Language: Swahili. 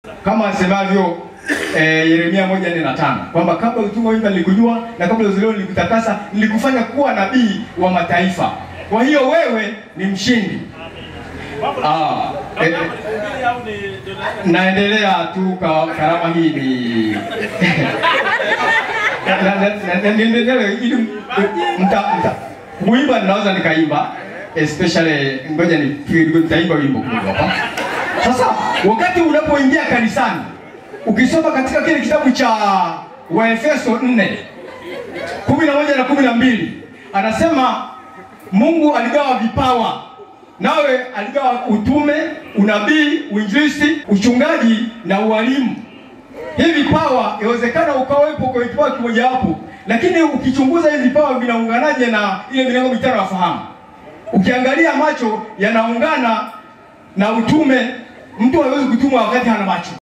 kama asemavyo eh, Yeremia moja nne na tano kwamba kabla utumwa mimba nilikujua na kabla uzaliwa nilikutakasa, nilikufanya kuwa nabii wa mataifa. Kwa hiyo wewe ni mshindi. Ah, eh, naendelea tu kwa karama hii ni Na- na- na- na- niendelee ili mta mta kuimba ninaweza nikaimba especially ngoja ni nitaimba wimbo kidogo hapa. Sasa wakati unapoingia kanisani ukisoma katika kile kitabu cha Waefeso 4 kumi na moja na kumi na mbili anasema Mungu aligawa vipawa, nawe aligawa utume, unabii, uinjilisti, uchungaji na ualimu. Hivi vipawa yawezekana ukawepo kwa kipawa kimojawapo, lakini ukichunguza hivi vipawa vinaunganaje na ile milango mitano ya fahamu? Ukiangalia macho yanaungana na utume. Mtu hawezi kutumwa wakati hana macho.